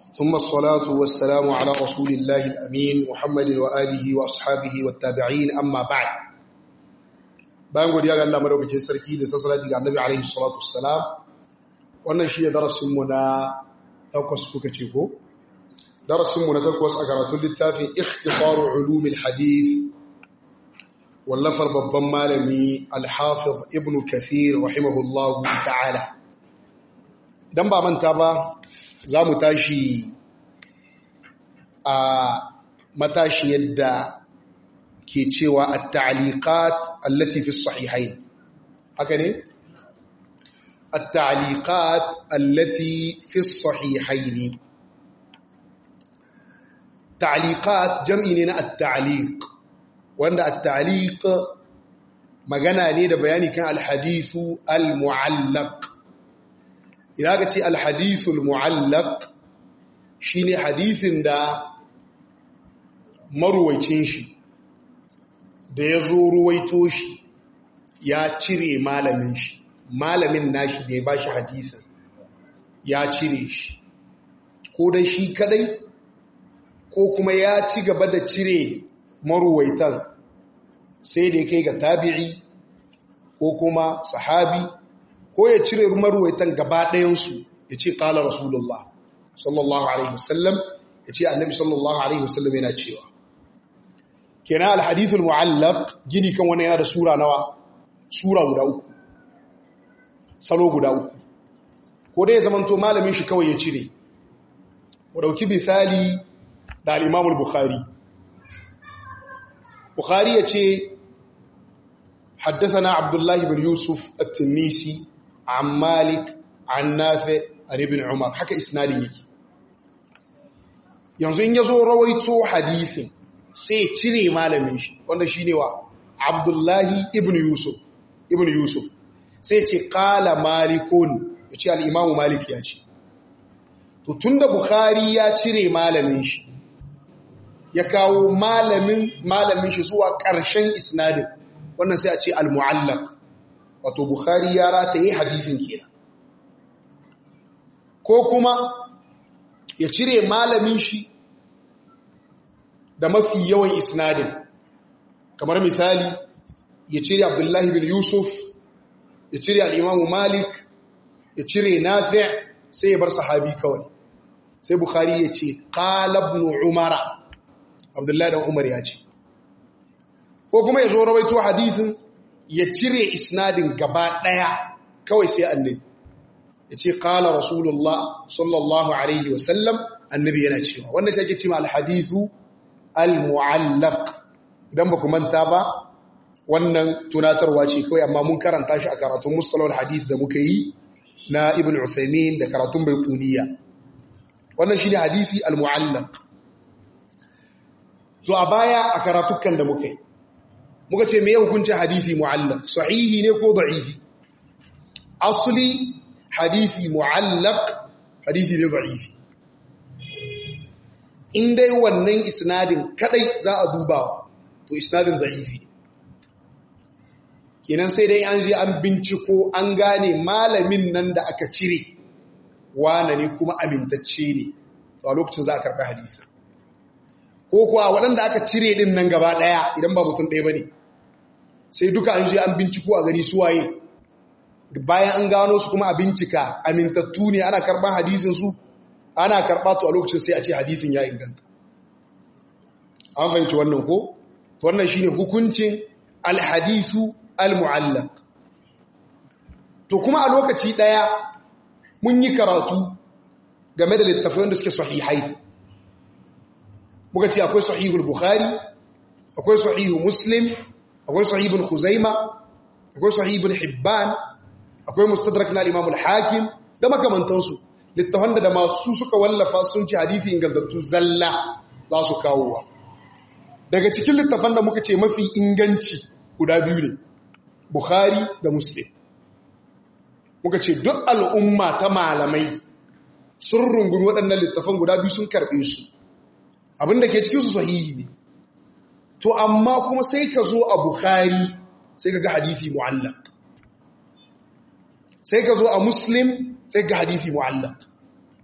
ثم الصلاة والسلام على رسول الله الأمين محمد وآله وأصحابه والتابعين أما بعد bayan godiya ga Allah madaukakin sarki da sassalati ga Annabi alaihi salatu wassalam wannan shine darasin mu na takwas kuka ce ko darasin mu na takwas a karatun littafin ikhtisaru ulumil hadith wallafar babban malami al-hafiz ibn kathir rahimahullahu ta'ala dan ba manta ba za mu tashi a matashi yadda ke cewa at-ta'liqat allati fi sahihayn haka ne at-ta'liqat allati fi sahihayn ta'liqat jam'i ne na at-ta'liq wanda at-ta'liq magana ne da bayani kan al-hadithu al-mu'allaq idan ka ce al-hadithu al-mu'allaq shine hadisin da maruwacin shi da ya zo ruwaito shi ya cire malamin shi malamin nashi da ya ba shi hadisin ya cire shi ko da shi kadai ko kuma ya ci gaba da cire maruwaitan sai da ya kai ga tabi'i ko kuma sahabi ko ya cire maruwaitan gaba ɗayansu ya ce ƙala rasulullah sallallahu alaihi wasallam ya ce annabi sallallahu alaihi wasallam yana cewa kenan alhadithul mu'allaq gini kan wani yana da sura nawa sura guda uku salo guda uku ko dai ya zamanto malamin shi kawai ya cire mu dauki misali da al-Imam al-Bukhari Bukhari ya ce حدثنا عبد الله بن يوسف التنيسي عن مالك عن نافع عن ابن عمر haka isnadin yake yanzu in yazo rawaito hadisin sai cire malamin shi wanda shine wa Abdullahi ibn Yusuf ibn Yusuf sai ce qala malikun yace al-Imam Malik ya ce to tunda Bukhari ya cire malamin shi ya kawo malamin malamin shi zuwa ƙarshen isnadin wannan sai a ce al-mu'allaq wato Bukhari ya rataye hadisin kenan ko kuma ya cire malamin shi da mafi yawan isnadin kamar misali ya cire abdullahi bin yusuf ya cire al'imamu malik ya cire nafi sai ya bar sahabi kawai sai bukhari ya ce qalabnu umara abdullahi dan umar ya ce ko kuma ya zo rawaito hadithin ya cire isnadin gaba daya kawai sai annabi ya ce qala rasulullah sallallahu alaihi wasallam annabi yana cewa wannan sai ake cewa al-hadithu al-mu'allaq idan ba ku manta ba wannan tunatarwa ce kawai amma mun karanta shi a karatun mustalahul hadith da muka yi na ibn Uthaymeen da karatun baiquniya wannan shine hadisi al-mu'allaq to a baya a karatukan da muka yi muka ce me ya hukunci hadisi mu'allaq sahihi ne ko da'ifi asli hadisi mu'allaq hadisi ne da'ifi in dai wannan isnadin kadai za a duba to isnadin da'ifi ne kenan sai dai an je an binciko an gane malamin nan da aka cire wane ne kuma amintacce ne to a lokacin za a karɓi hadisi ko kuwa waɗanda aka cire ɗin nan gaba ɗaya idan ba mutum ɗaya ba ne sai duka an je an binciko a gari suwaye bayan an gano su kuma a bincika amintattu ne ana karɓar hadisinsu ana karɓa to a lokacin sai a ce hadisin ya inganta an fahimci wannan ko to wannan shine hukuncin alhadisu almu'allaq to kuma a lokaci daya mun yi karatu game da littafai wanda suke sahihai muka ce akwai sahihul bukhari akwai sahihu muslim akwai sahihul khuzaima akwai sahihul hibban akwai mustadrak na al-imam al-hakim da makamantansu littafan da masu suka wallafa sun ci hadisi ingantattu zalla za su kawowa daga cikin littafan da muka ce mafi inganci guda biyu ne bukhari da muslim muka ce duk al'umma ta malamai sun rungumi waɗannan littafan guda biyu sun karɓe su abinda ke cikin su sahihi ne to amma kuma sai ka zo a bukhari sai ka ga hadisi mu'allaq sai ka zo a muslim sai ga hadisi mu'allaq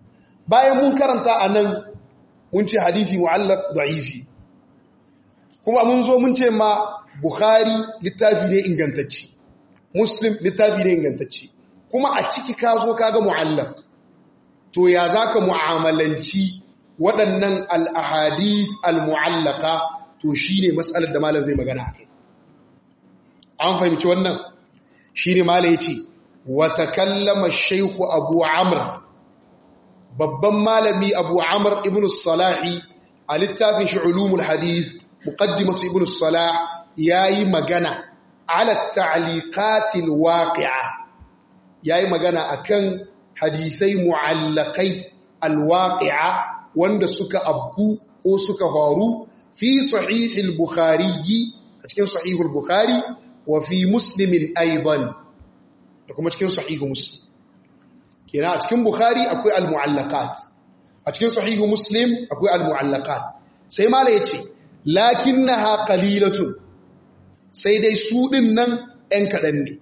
bayan mun karanta a nan mun ce hadisi mu'allaq da'ifi kuma mun zo mun ce ma bukhari littafi ne ingantacce muslim littafi ne ingantacce kuma a ciki ka zo kaga mu'allaq to ya zaka mu'amalanci waɗannan al-ahadith al-mu'allaqa to shine mas'alar da malam zai magana akai an fahimci wannan shine malam yace wa takallama ash-shaykh abu amr babban malami abu amr ibn salahi a littafin shi ulumul hadith muqaddimatu ibn salah yayi magana ala ta'liqatil waqi'a yayi magana akan hadisai mu'allaqai alwaqi'a wanda suka abbu ko suka faru fi sahih al-bukhari a cikin sahih al-bukhari wa fi muslim aidan da kuma cikin sahih muslim kenan a cikin bukhari akwai al-mu'allaqat a cikin sahih muslim akwai al-mu'allaqat sai mala yace lakinnaha qalilatun sai dai su ɗin nan ‘yan kaɗan ne.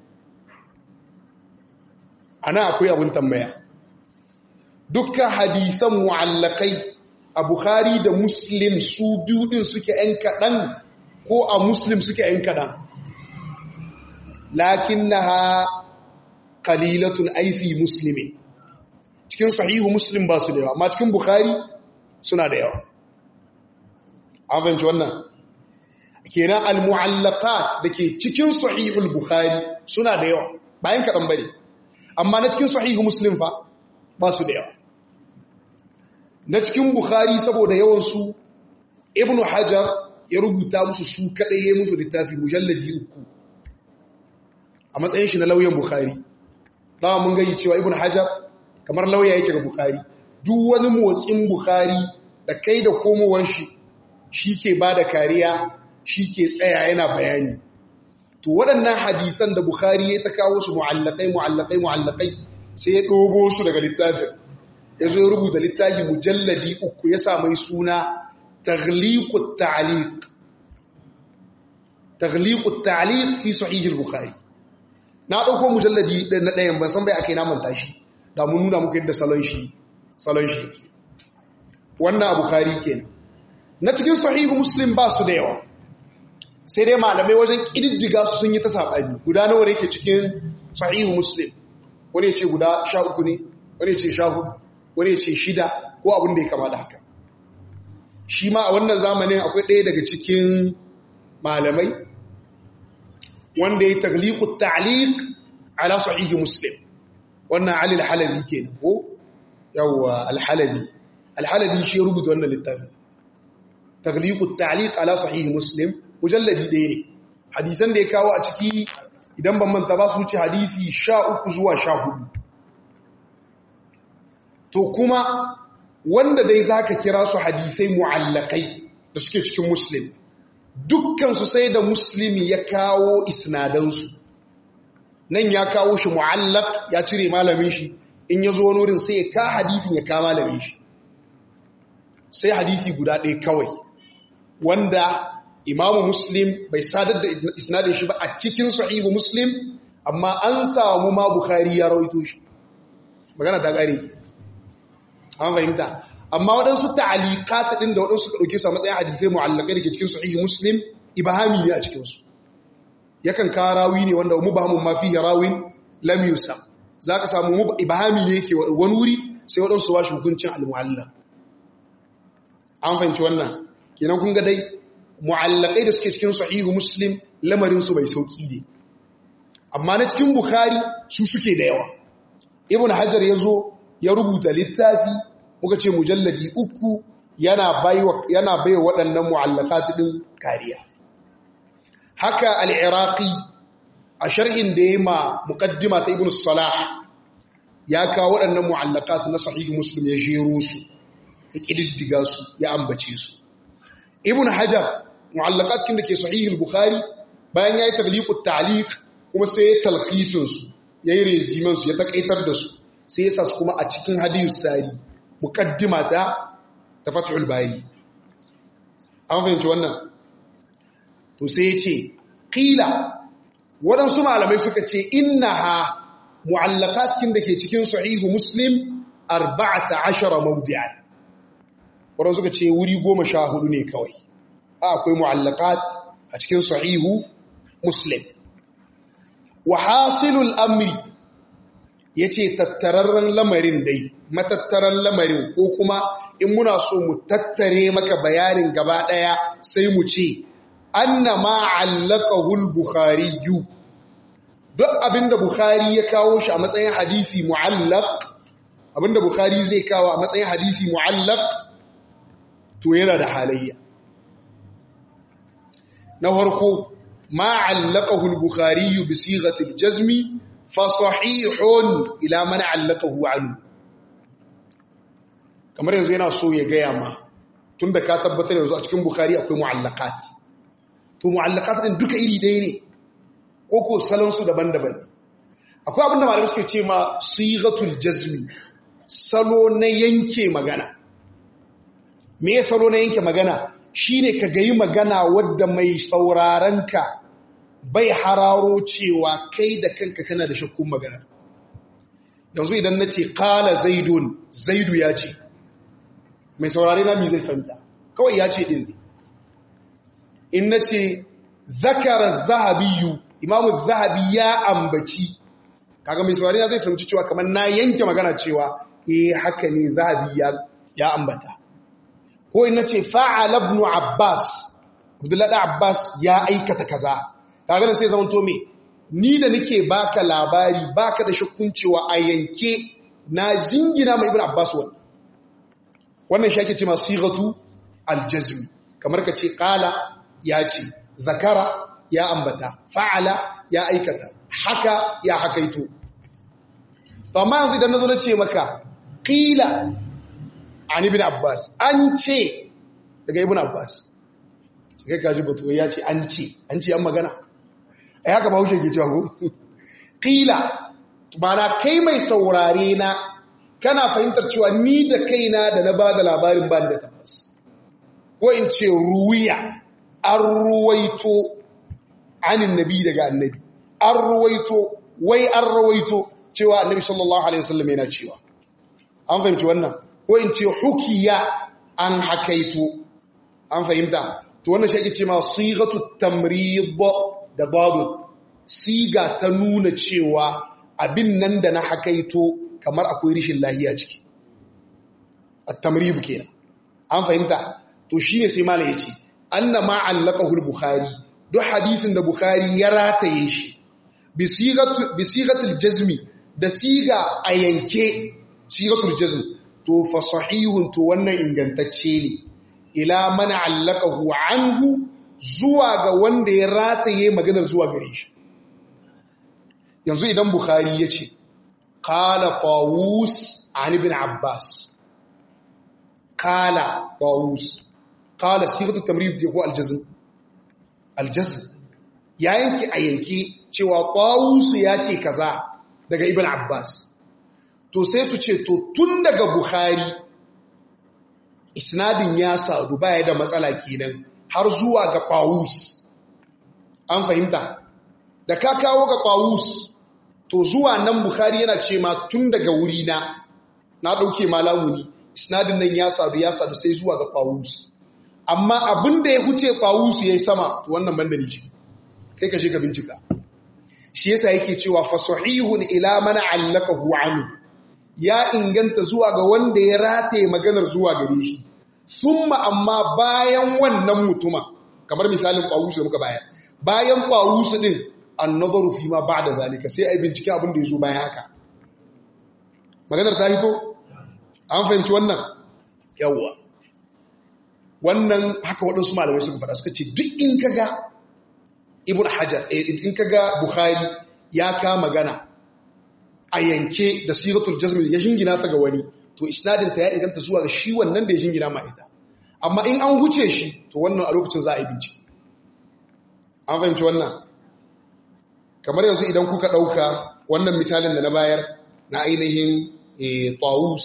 Ana akwai abin tambaya. Dukkan hadisan mu'allakai a Bukhari da Muslim su biyu ɗin suke ‘yan kaɗan ko a Muslim suke ‘yan kaɗan. Lakin na ha ƙalilatun aifi Musulmi. Cikin sahihu Muslim ba su da yawa, amma cikin Bukhari suna da yawa. An fahimci wannan? kenan al-mu'allaqat dake cikin sahihul bukhari suna da yawa bayan kadan bane amma na cikin sahihu muslim fa ba su da yawa na cikin bukhari saboda yawan su ibnu hajar ya rubuta musu su kadai ya musu littafi mujalladi uku a matsayin shi na lauyan bukhari dawa mun gayi cewa ibnu hajar kamar lauya yake ga bukhari duk wani motsin bukhari da kai da komowar shi shi ke bada kariya shi ke tsaya yana bayani to waɗannan hadisan da Bukhari ya ta kawo su mu'allakai mu'allakai mu'allakai sai ya ɗogo su daga littafin ya zo ya rubuta littafi mujalladi uku ya sa mai suna taghliqut ta'liq taghliqut ta'liq fi sahih al-bukhari na ɗauko mujalladi na ɗayan ban san bai akai na manta shi da mun nuna muku yadda salon shi salon shi yake wannan a bukhari kenan na cikin sahihu muslim ba su da yawa sai dai malamai wajen ƙididdiga su sun yi ta saɓani guda nawa ne ke cikin sahihu muslim wani ce guda sha uku ne wani ce sha hudu wani ce shida ko abin da ya kama da haka shi ma a wannan zamanin akwai ɗaya daga cikin malamai wanda ya tagliku ta'liq ala sahihi muslim wannan ali al-halabi kenan ko yawwa al-halabi al-halabi shi ya rubuta wannan littafin tagliku ta'liq ala sahihi muslim mujalladi ɗaya ne hadisan da ya kawo a ciki idan ban manta ba su wuce hadisi sha uku zuwa sha hudu to kuma wanda dai za ka kira su hadisai mu'allakai da suke cikin muslim dukkansu sai da muslimi ya kawo isnadansu nan ya kawo shi mu'allak ya cire malamin shi in ya zo wurin sai ya ka hadisin ya ka malamin shi sai hadisi guda ɗaya kawai wanda imamu muslim bai sadar da isnadin shi ba a cikin sahihu muslim amma an samu ma bukhari ya rawaito shi magana ta ƙare ke an fahimta amma waɗansu ta'aliqat ɗin da waɗansu ka ɗauke su a matsayin hadisai mu'allakai da ke cikin sahihu muslim ibahami ne a cikinsu yakan kawo rawi ne wanda mubahamun ma fihi rawin lam yusam za ka samu ibahami ne yake wani wuri sai waɗansu ba shi hukuncin al-mu'allaq an fahimci wannan kenan kun ga dai mu'allakai da suke cikin sahihu muslim lamarinsu bai sauki ne amma na cikin bukhari su suke da yawa ibn hajar ya zo ya rubuta littafi muka ce mujalladi uku yana baiwa yana baiwa waɗannan mu'allakat din kariya haka al-iraqi a sharhin da yayi ma muqaddima ta ibn salah ya kawo waɗannan mu'allakat na sahihu muslim ya jero su ya kididdiga su ya ambace su ibn hajar mu'allaqat kin da ke sahih al-bukhari bayan yayi tagliqut ta'liq kuma sai ya talkhisin su yayi reziman su ya takaitar da su sai ya sa su kuma a cikin hadithus sari muqaddima ta tafathul bari an fahimci wannan to sai ya ce qila waɗansu malamai suka ce innaha mu'allaqat kin da ke cikin sahihu muslim 14 mawdi'an wannan suka ce wuri 14 ne kawai akwai mu'allaqat a cikin sahihu muslim wa hasilul amri yace tattararren lamarin dai matattaran lamarin ko kuma in muna so mu tattare maka bayanin gaba daya sai mu ce anna ma allaqahu al-bukhari duk abinda bukhari ya kawo shi a matsayin hadisi mu'allaq abinda bukhari zai kawo a matsayin hadisi mu'allaq to yana da halayya na farko ma allaqahu al-bukhari bi sighati al-jazmi fa sahihun ila man allaqahu anhu kamar yanzu yana so ya gaya ma tunda ka tabbatar yanzu a cikin bukhari akwai mu'allaqat to mu'allaqat din duka iri ɗaya ne ko ko salon su daban-daban akwai abinda malamai suke ce ma sighatul jazmi salo na yanke magana me salo na yanke magana shine ka gayi magana wadda mai saurarenka bai hararo cewa kai da kanka kana da shakkun magana yanzu idan na ce kala zaidun zaidu ya ce mai saurare na mi zai fahimta kawai ya ce ɗin in na ce zakara zahabiyu imamu zahabi ya ambaci kaga mai saurare na zai fahimci cewa kamar na yanke magana cewa eh haka ne zahabi ya ambata ko in na ce fa'ala ibn abbas abdullahi da abbas ya aikata kaza kaga da sai zaman to me ni da nake baka labari baka da shakkun cewa a yanke na jingina mai ibn abbas wannan wannan shi ake ce ma sighatu aljazm kamar ka ce qala ya ce zakara ya ambata fa'ala ya aikata haka ya hakaito to amma yanzu idan nazo na ce maka qila an ibn abbas an ce daga ibn abbas kai kaji batu ya ce an ce an ce an magana ai haka bahaushe ke cewa ko qila mana kai mai saurare na kana fahimtar cewa ni da kaina da na bada labarin ba da tabbas ko in ce ruwiya an ruwaito anin nabi daga annabi an ruwaito wai an ruwaito cewa annabi sallallahu alaihi wasallam yana cewa an fahimci wannan ko in ce hukiya an hakaito an fahimta to wannan shi ake ce ma sigatu tamrid da babu siga ta nuna cewa abin nan da na hakaito kamar akwai rishin lahiya ciki at-tamrid kenan an fahimta to shine sai malai yace anna ma allaqahu al-bukhari duk hadisin da bukhari ya rataye shi bi sigatu bi sigatil jazmi da siga a yanke sigatul jazm to fa sahihun to wannan ingantacce ne ila man allaqahu anhu zuwa ga wanda ya rataye maganar zuwa gare shi yanzu idan bukhari yace qala tawus an ibn abbas qala tawus qala sighatu tamrid yako aljazm aljazm ya yanki a yanki cewa tawus ya ce kaza daga ibn abbas to sai su ce to tun daga bukhari isnadin ya sadu baya da matsala kenan har zuwa ga tawus an fahimta da ka kawo ga tawus to zuwa nan bukhari yana ce ma tun daga wuri na na dauke malamuni isnadin nan ya sadu ya sadu sai zuwa ga tawus amma abin da ya huce tawus yayi sama to wannan banda ni ce kai ka je ka bincika shi yasa yake cewa fa sahihun ila man allaqahu anhu ya inganta zuwa ga wanda ya rataye maganar zuwa gare shi summa amma bayan wannan mutuma kamar misalin qawus da muka bayar bayan qawus din an-nazaru fi ma ba'da zalika sai ai bincike abin da yazo bayan haka maganar ta hito an fahimci wannan yawa wannan haka waɗansu malamai suka faɗa suka ce duk in kaga ibn hajar in kaga bukhari ya ka magana a yanke da siratul jazmi ya shingina ta ga wani to isnadin ta ya inganta zuwa ga shi wannan da ya shingina ma ita amma in an huce shi to wannan a lokacin za a yi bincike an fahimci wannan kamar yanzu idan kuka ɗauka wannan misalin da na bayar na ainihin tawus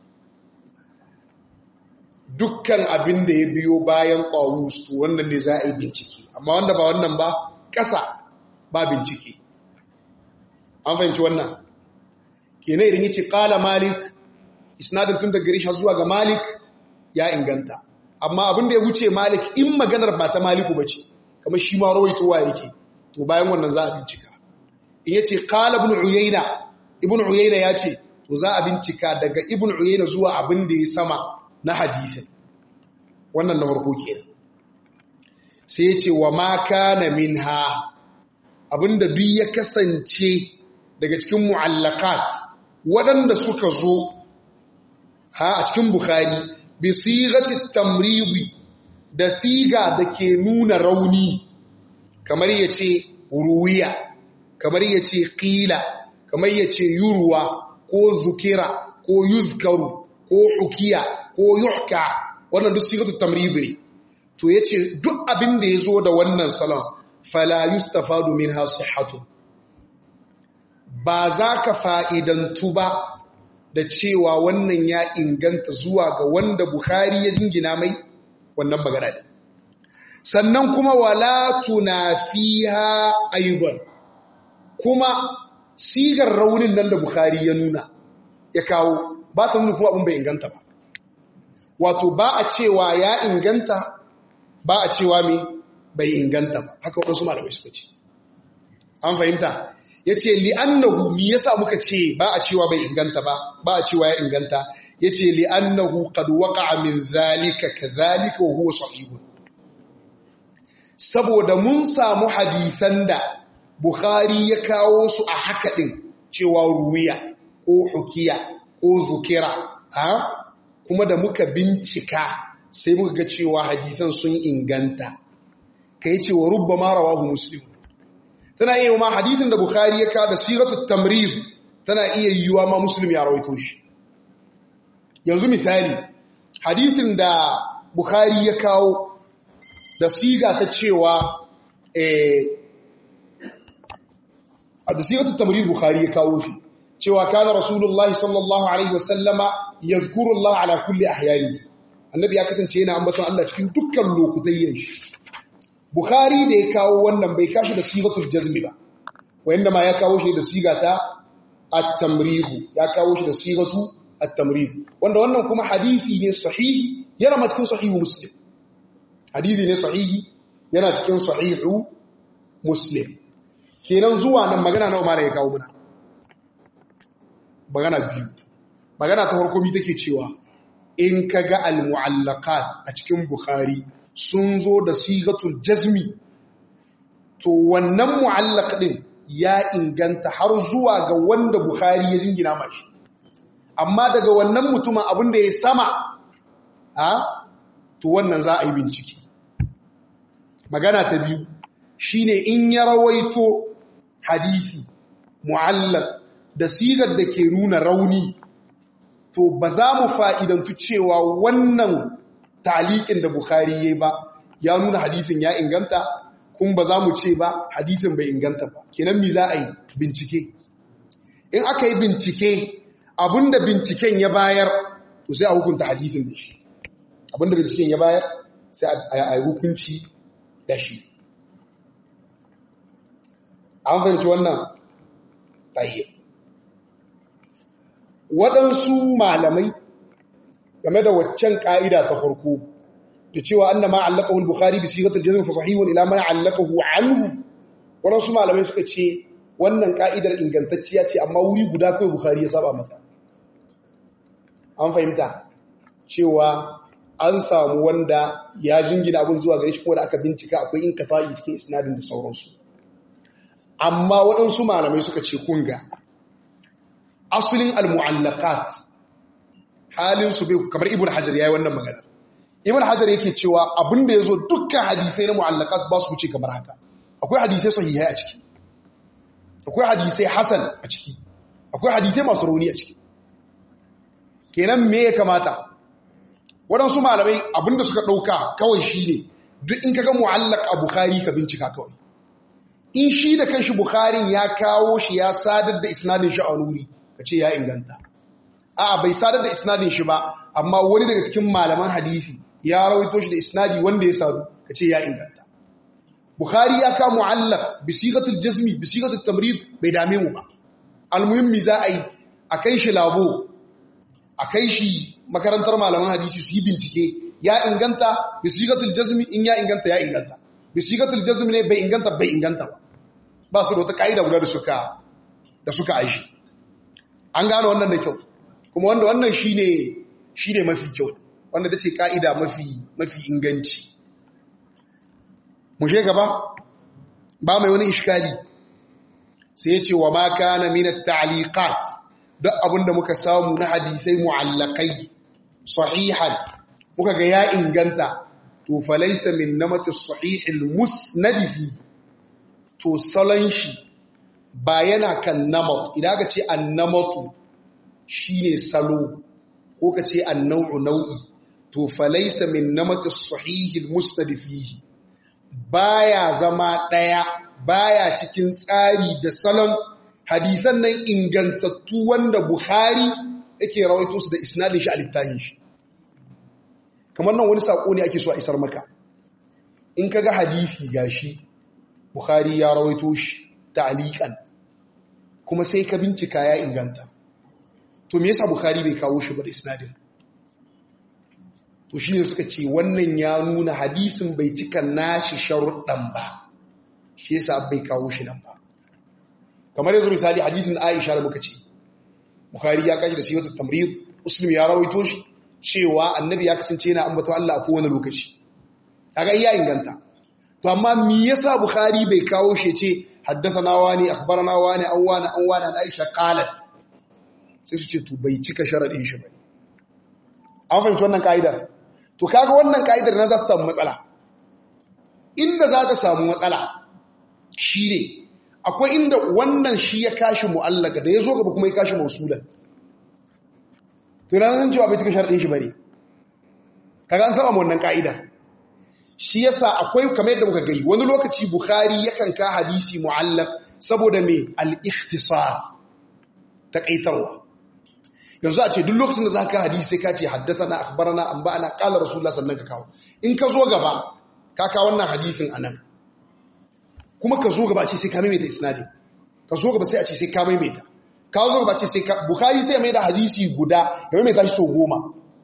dukkan abin da ya biyo bayan tawus to wannan ne za a yi bincike amma wanda ba wannan ba ƙasa ba bincike an fahimci wannan kenan idan yace qala malik isnadin tun daga garish zuwa ga malik ya inganta amma abin da ya wuce malik in maganar ba ta maliku ba ce kamar shi ma rawaitowa yake to bayan wannan za a bincika in yace qala ibn uyayna ibn uyayna ya ce to za a bincika daga ibn uyayna zuwa abin da ya sama na hadisin wannan na farko kenan sai ya ce wa ma kana minha abinda duk ya kasance daga cikin mu'allaqat waɗanda suka zo ha a cikin bukhari bi sigati tamridi da siga da ke nuna rauni kamar yace ruwiya kamar yace qila kamar yace yurwa ko zukira ko yuzkaru ko hukiya ko yuhka wannan duk sigatu tamridi ne to yace duk abin da yazo da wannan salon fala yustafadu minha sihhatu ba za ka fa'idantu ba da cewa wannan ya inganta zuwa ga wanda Bukhari ya jingina mai wannan magana ne. Sannan kuma wala tunafiha aidan kuma sigar raunin nan da Bukhari ya nuna ya kawo ba ta nuna kuma abin bai inganta ba. Wato ba a cewa ya inganta ba a cewa mai bai inganta ba haka waɗansu malamai suka ce. An fahimta? ya ce li'annahu mi yasa muka ce ba a cewa bai inganta ba ba a cewa ya inganta ya ce li'annahu qad waqa'a min zalika kadhalika wa huwa sahihun saboda mun samu hadisan da Bukhari ya kawo su a haka din cewa ruwiya ko hukiya ko zukira ha kuma da muka bincika sai muka ga cewa hadisan sun inganta kai ce wa rubbama rawahu muslim tana iya ma hadithin da Bukhari ya kada siratu tamrid tana iya yiwuwa ma Muslim ya rawaito shi yanzu misali hadithin da Bukhari ya kawo da siga ta cewa eh da siratu tamrid Bukhari ya kawo shi cewa kana Rasulullahi sallallahu alaihi wasallama yadhkuru Allah ala kulli ahyani annabi ya kasance yana ambaton Allah cikin dukkan lokutan shi Bukhari da ya kawo wannan bai kashi da sigatul jazmi ba wanda ma ya kawo shi da sigata at-tamrihu ya kawo shi da sigatu at-tamrihu wanda wannan kuma hadisi ne sahihi yana ma cikin sahihu muslim hadisi ne sahihi yana cikin sahihu muslim kenan zuwa nan magana nawa ma ya kawo muna magana biyu magana ta farko mi take cewa in kaga al-mu'allaqat a cikin bukhari sun zo da sigatul jazmi to wannan mu'allaq din ya inganta har zuwa ga wanda Bukhari ya jingina mashi amma daga wannan mutumin abin da ya sama a to wannan za a yi bincike magana ta biyu shine in ya rawaito hadisi mu'allaq da sigar da ke nuna rauni to ba za mu fa'idantu cewa wannan talikin da Bukhari yayi ba ya nuna hadisin ya inganta kun ba za mu ce ba hadisin bai inganta ba kenan mi za a yi bincike in aka yi bincike abinda binciken ya bayar to sai a hukunta hadisin da shi abinda binciken ya bayar sai a yi hukunci da shi an fahimci wannan tahiyyar waɗansu malamai game da waccan ƙa'ida ta farko da cewa an na ma'allaka hul Bukhari bi sigatul jazm fa sahihun ila man allaqahu anhu waɗansu malamai suka ce wannan ƙa'idar ingantacciya ce amma wuri guda kai Bukhari ya saba mata an fahimta cewa an samu wanda ya jingina abin zuwa gare shi kuma da aka bincika akwai in kafa'i cikin isnadin da sauransu amma waɗansu malamai suka ce kunga asulin al-mu'allaqat halin su bai kamar ibn hajar yayi wannan magana ibn hajar yake cewa abinda yazo dukkan hadisai na mu'allaqat ba su wuce kamar haka akwai hadisai sahihai a ciki akwai hadisai hasan a ciki akwai hadisai masu rauni a ciki kenan me ya kamata waɗansu malamai abinda suka ɗauka kawai shine duk in kaga mu'allaq a bukhari ka bincika kawai in shi da kanshi bukharin ya kawo shi ya sadar da isnadin shi a nuri ka ce ya inganta a bai sadar da isnadin shi ba amma wani daga cikin malaman hadisi ya rawaito shi da isnadi wanda ya sadu ka ce ya inganta bukhari ya kawo mu'allaq bi sigatul jazmi bi sigatul tamrid bai dame mu ba almuhimmi za a yi a kai shi labo a kai shi makarantar malaman hadisi su yi bincike ya inganta bisigatul jazmi in ya inganta ya inganta bisigatul jazmi ne bai inganta bai inganta ba ba su da wata ka'ida guda da suka da suka aishi an gano wannan da kyau kuma wanda wannan shine shine mafi kyau wanda tace ka'ida mafi mafi inganci mu je gaba ba mai wani iskali sai ya ce wa ma kana min at-ta'liqat duk abinda muka samu na hadisai mu'allaqai sahihan muka ga ya inganta to falaysa min namati as-sahih al-musnad fi to salon shi ba yana kan namat idan ka ce annamatu shine salo ko ka ce annau'u nau'i to falaysa min namati as-sahih al-musnad fihi baya zama daya baya cikin tsari da salon hadisan nan ingantattu wanda Bukhari yake rawaito su da isnadin shi a littafin shi kamar nan wani sako ne ake so a isar maka in kaga hadisi gashi Bukhari ya rawaito shi ta'liqan kuma sai ka bincika ya inganta to me yasa Bukhari bai kawo shi ba da isnadin to shine suka ce wannan ya nuna hadisin bai cika nashi sharuɗan ba shi yasa bai kawo shi nan ba kamar yanzu misali hadisin Aisha da muka ce Bukhari ya kashi da siyatu tamrid Muslim ya rawaito shi cewa annabi ya kasance yana ambato Allah a kowane lokaci kaga iya inganta to amma me yasa Bukhari bai kawo shi ce haddathana wani akhbarana wani an wani an wani an Aisha qalat sai su ce to bai cika sharadin shi ba an fahimci wannan kaidar to kaga wannan kaidar na za ta samu matsala inda za ta samu matsala shine akwai inda wannan shi ya kashi mu'allaka da ya zo gaba kuma ya kashi mausulan to na zan cewa bai cika sharadin shi bane kaga an saba wannan kaida shi yasa akwai kamar yadda muka gai wani lokaci bukhari yakan ka hadisi mu'allaq saboda me al-ikhtisar takaitarwa yanzu a ce duk lokacin da za ka hadisi sai ka ce haddathana akhbarana anba'ana qala rasulullah sannan ka kawo in ka zo gaba ka kawo wannan hadisin anan kuma ka zo gaba ce sai ka maimaita isnadin ka zo gaba sai a ce sai ka maimaita ka zo gaba ce sai ka bukhari sai ya mai da hadisi guda ya maimaita shi so goma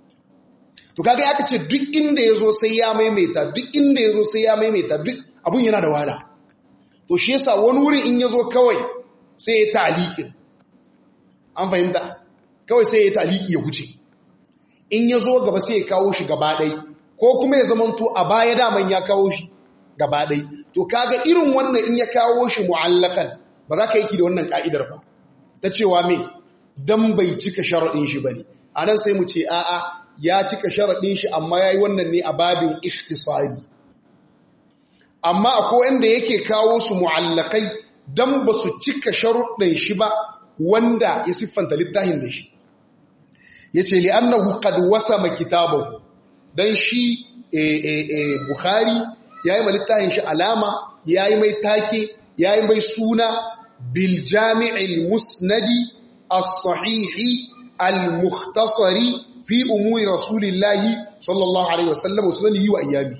to kaga ya kace duk inda yazo sai ya maimaita duk inda yazo sai ya maimaita duk abun yana da wahala to shi yasa wani wurin in yazo kawai sai ya ta'liqin an fahimta kawai sai ya ta'liqi ya huce in yazo gaba sai ya kawo shi gaba dai ko kuma ya zamanto a baya daman ya kawo shi gaba dai to kaga irin wannan in ya kawo shi mu'allakan ba za ka yi ki da wannan ka'idar ba ta cewa me dan bai cika sharadin shi bane anan sai mu ce a'a ya cika sharaɗin shi amma ya yi wannan ne a babin ikhtisari amma akwai wanda yake kawo su mu'allakai don ba su cika sharuɗin shi ba wanda ya siffanta littafin da shi ya ce li'annahu qad wasama kitabahu dan shi bukhari ya yi ma littafin shi alama ya yi mai take ya yi mai suna bil jami'il musnadi as-sahihi al-mukhtasari fi umuri rasulillahi sallallahu alaihi wasallam wa sunanihi wa ayyami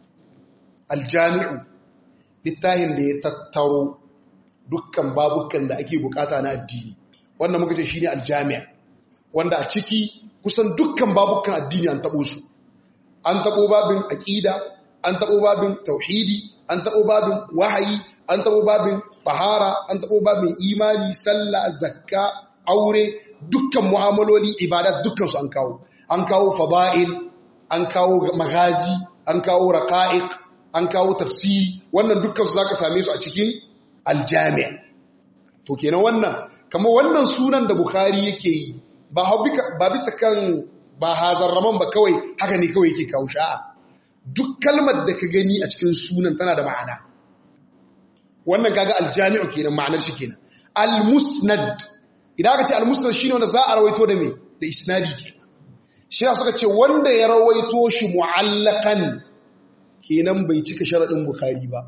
aljami'u littafin da ya tattaro dukkan babukan da ake bukata na addini wannan muka ce shine aljami' wanda a ciki kusan dukkan babukan addini an tabo su an tabo babin aqida an tabo babin tauhidi an tabo babin wahayi an tabo babin tahara an tabo babin imani sallah zakka aure dukkan mu'amaloli ibadat dukkan su an kawo an kawo fada'il an kawo magazi an kawo raqa'iq an kawo tafsiri wannan dukkan su zaka same su a cikin aljami' to kenan wannan kamar wannan sunan da bukhari yake yi ba ba bisa kan ba hazarraman ba kawai haka ne kawai yake kawo sha'a duk kalmar da ka gani a cikin sunan tana da ma'ana wannan kaga aljami'u kenan ma'anar shi kenan al-musnad idan aka ce al-musnad shine wanda za a rawaito da me da isnadi kenan shi suka ce wanda ya rawaito shi mu'allakan kenan bai cika sharadin bukhari ba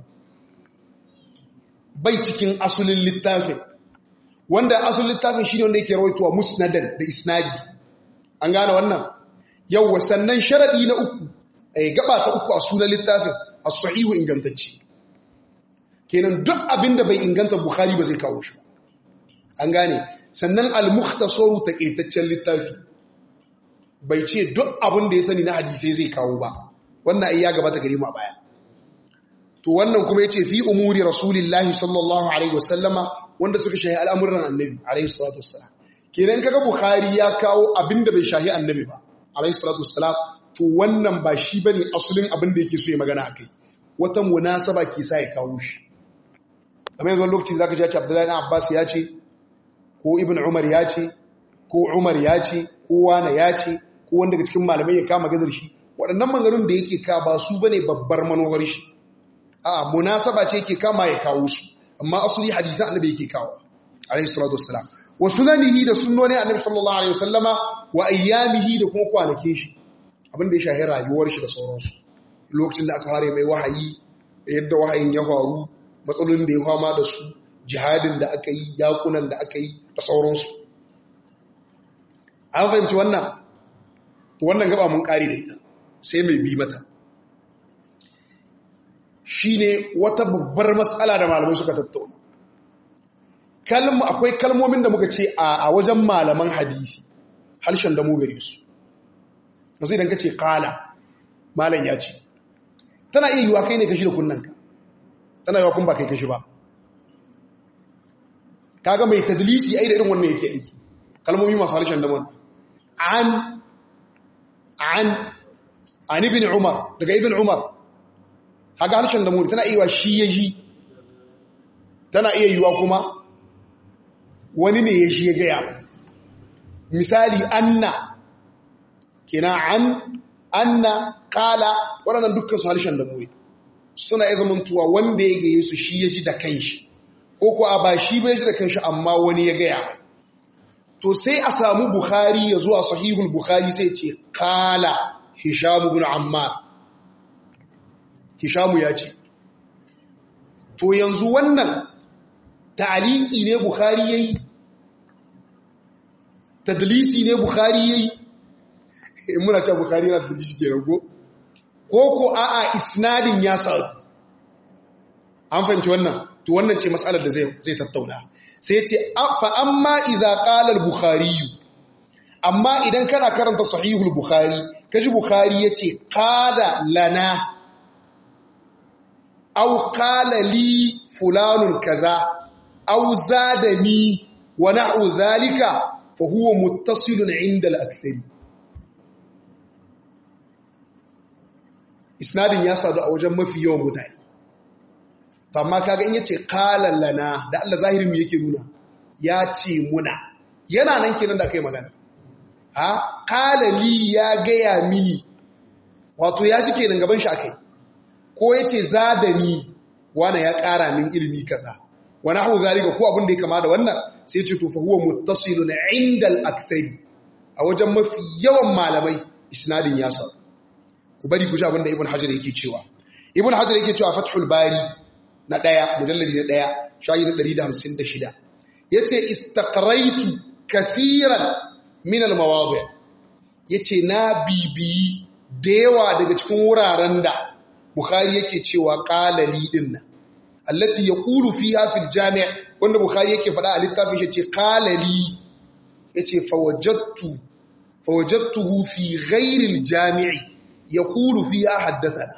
bai cikin asulin littafin wanda asulin littafin shine wanda yake rawaitowa musnadan da isnadi an gane wannan yawwa sannan sharadi na uku eh gaba ta uku a sunan littafin as-sahihu ingantacce kenan duk abinda bai inganta bukhari ba zai kawo shi an gane sannan al-mukhtasaru taqaitaccen littafi bai ce duk abin da ya sani na hadisai zai kawo ba wannan ai ya gabata gare mu a baya to wannan kuma yace fi umuri rasulillahi sallallahu alaihi wasallama wanda suka shahi al'amuran annabi alaihi salatu wassalam kenan kaga bukhari ya kawo abinda bai shahi annabi ba alaihi salatu wassalam to wannan ba shi bane asulin abin da yake so ya magana akai wata munasaba ke sa ya kawo shi kamar yanzu lokaci zaka ji Abdullahi ibn Abbas ya ce ko Ibn Umar ya ce ko Umar ya ce ko Wana ya ce ko wanda daga cikin malamai ya kama gadar shi waɗannan maganganun da yake ka ba su bane babbar manohar shi a munasaba ce yake kama ya kawo su amma asali hadisan annabi yake kawo alaihi salatu wassalam wa sunanihi da sunnoni annabi sallallahu alaihi wasallama wa ayyamihi da kuma kwanakin shi abin da ya shahi rayuwar shi da sauransu lokacin da aka fara mai wahayi da yadda wahayin ya faru matsalolin da ya fama da su jihadin da aka yi yakunan da aka yi da sauransu an fahimci wannan to wannan gaba mun kare da ita sai mai bi mata shine wata babbar matsala da malamai suka tattauna kalma akwai kalmomin da muka ce a wajen malaman hadisi harshen da mu gare su yanzu idan ka ce kala malam ya ce tana iya yiwa kai ne kashi da kunnanka tana yiwa kun ba kai kashi ba kaga mai tadlisi ai da irin wannan yake aiki kalmomi masu harshen da mun an an an ibn umar daga ibn umar haga harshen da muri tana iya shi ya ji tana iya yiwa kuma wani ne ya shi ya gaya misali anna kina an anna kala waɗannan dukkan su harshen da muri suna iya zamantuwa wanda ya gaye su shi ya ji da kanshi ko kuwa ba shi bai ji da kanshi amma wani ya gaya mai to sai a samu bukhari ya zuwa sahihul bukhari sai ce kala hishamu bin ammar hishamu ya ce to yanzu wannan ta'aliki ne bukhari yayi tadlisi ne bukhari yayi in muna cewa bukhari yana tadlisi ke rago ko ko a'a isnadin ya sadu an fahimci wannan to wannan ce matsalar da zai zai tattauna sai ce fa amma idza qala al-bukhari amma idan kana karanta sahihul bukhari kaji bukhari yace qala lana aw qala li fulanun kaza aw zadani wa na'u zalika fa huwa muttasilun 'inda al-akthari isnadin ya sadu a wajen mafi yawan mutane to amma kaga in yace qala lana da Allah zahirin mu yake nuna ya ce muna yana nan kenan da kai magana ha qala li ya gaya mini wato ya shi kenan gaban shi akai ko yace zadani wana ya ƙara min ilimi kaza wa nahu zalika ko abin da ya kama da wannan sai ce to fa huwa muttasilun inda al-akthari a wajen mafi yawan malamai isnadin ya sa ku bari ku ji abin da ibn hajar yake cewa ibn hajar yake cewa fathul bari na daya mujalladi na daya shayi na 156 yace istaqraitu kathiran min al-mawadi yace na bibiyi da yawa daga cikin wuraren da bukhari yake cewa qalali dinnan allati yaqulu fiha fil jami' wanda bukhari yake faɗa a littafin shi ce qalali yace fawajadtu fawajadtuhu fi ghairi al jami' yaqulu fiha haddathana